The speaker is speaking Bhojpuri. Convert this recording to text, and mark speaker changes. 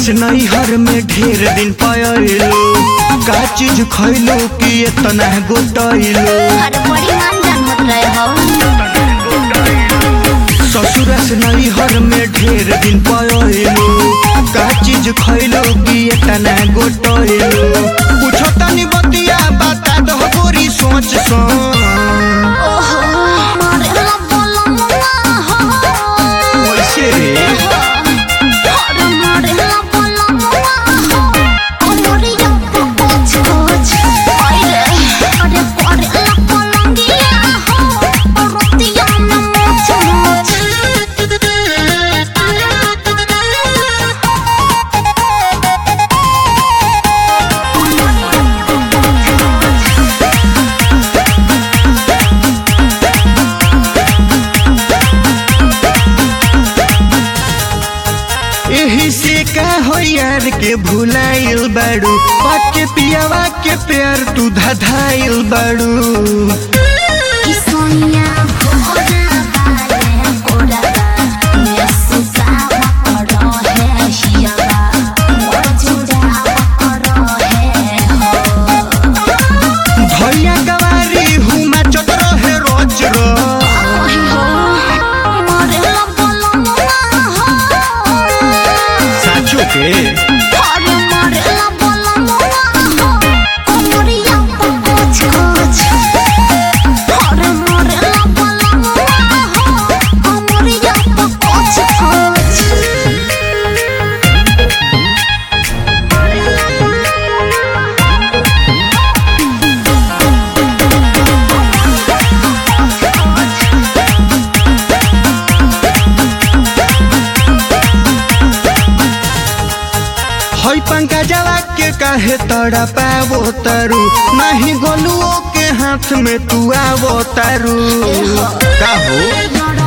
Speaker 1: से नैहर में ढेर दिन पयलो का चीज खैलो कि इतना गोटैलो
Speaker 2: अरे बड़ी मान जान मत रहे हो
Speaker 1: ससुर से नैहर में ढेर दिन पयलो का चीज खैलो कि इतना गोटैलो पूछो तनी बतिया बता दो गोरी सोच सोच
Speaker 2: ओहो मारे ला बोला मुआ हो
Speaker 1: वैसे रे
Speaker 2: अरे मारे ला बोला मुआ हो अमरिया कुछ कुछ अरे अरे मारे ला पलंगिया हो रोटिया में मोच
Speaker 1: एही से का हो यार के भुलाइल बाड़ू पाके पियावा के प्यार तू धधाइल बाड़ू
Speaker 2: किसोनिया कोरा बाले कोरा ये सुसावा करो है शियावा मोर जुड़ावा करो है हो
Speaker 1: भैया गवारी हुमा चत रहे रोज रो
Speaker 2: ओही हो मोरे ला बोलो मुआ हो
Speaker 1: साचो के
Speaker 2: अरे मोरे ला बोलो मुआ हो अमरिया कुछ कुछ अरे मोरे ला बोलो मुआ हो अमरिया कुछ कुछ
Speaker 1: हई पंखा जला के काहे तड़ा पावो तारू नहीं गोलुओ के हाथ में तू आवो तारू का हो
Speaker 2: लड़ा